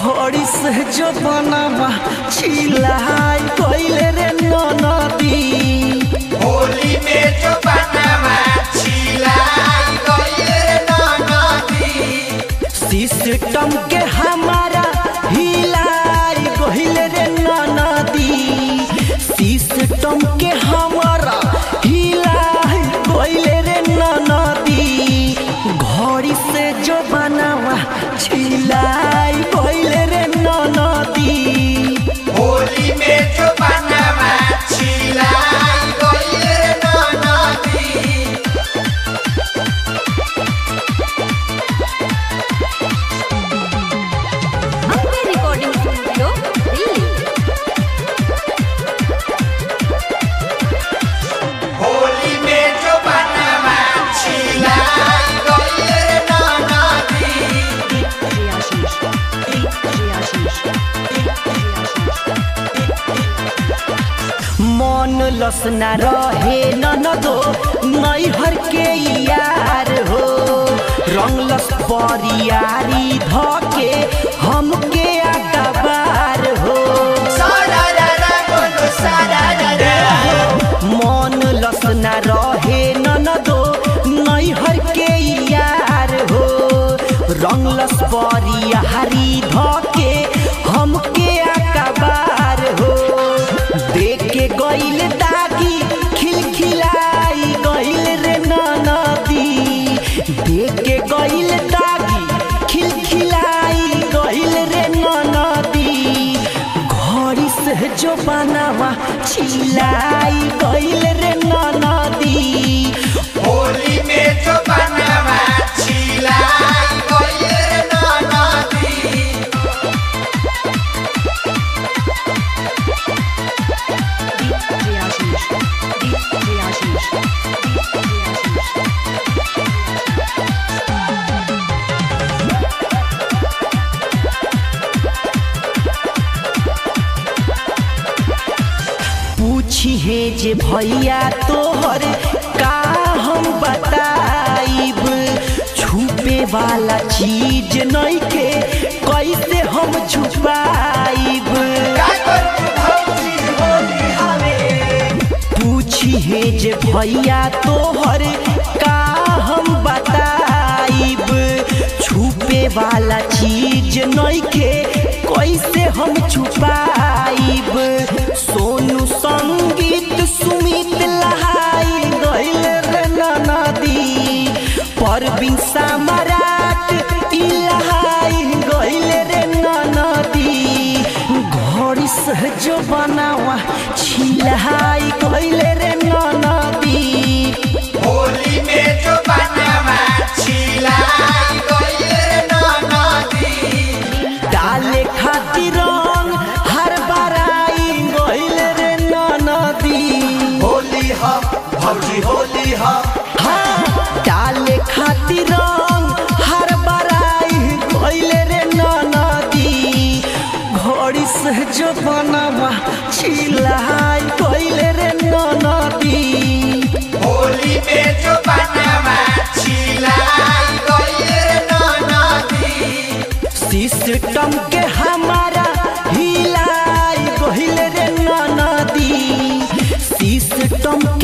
घड़ी से जो बनावा छिलाई गइले रे नदी होली में जो बनवा छिलाई गइले नदी सिस्टम के हमारा हिलाई गइले रे नदी सिस्टम के हमारा हिलाई गइले रे नदी घड़ी से जो बनावा छिलाई गइले रे नदी होली में जो बनवा छिलाई गइले नदी अपने रिकॉर्डिंग स्टूडियो दिल्ली होली में जो बनवा छिलाई गइले नदी मन लसना रहे ननदो नैहर के यार हो रंगलस परियारी धके हमके अकबार हो सारा रा रा बोलो सारा रा रा मन लसना रहे ननदो नैहर के यार हो रंगलस परियारी धके हमके अकबार हो देख के गइल दागी खिलखिलाई गइल रे नदी देख के गइल दागी खिलखिलाई गइल रे नदी घड़ी से जो बनावा छिलाई गइल रे नदी होली में जो बनवा छिलाई गइले नदी पूछी है जे भैया तोहर का हम बताइब छुपे वाला चीज नहीं के कैसे हम छुपाइब का करू भौजी होली हमें पूछी है जे भैया तोहर का हम बताइब छुपे वाला चीज नहीं के कैसे हम छुपाइब सोनू संगीत सुमित लहाई गइल रे नदी परवीन सम्राट ई लहाई गइल रे नदी घड़ी से जो बनावा छिलाई गइल रे नदी होली में जो बनवा छिलाई गइले नदी डाले खातिर रंग हर बराई गइल रे नदी होली ह भौजी होली ह हाँ डाले खातिर रंग हर बराई गइल रे नदी घड़ी से जो बनावा छिलाई गइल रे नदी होली में जो बनवा छिलाई गइले नदी सिस्टम के हमारा हिलाई गइल रे नदी सिस्टम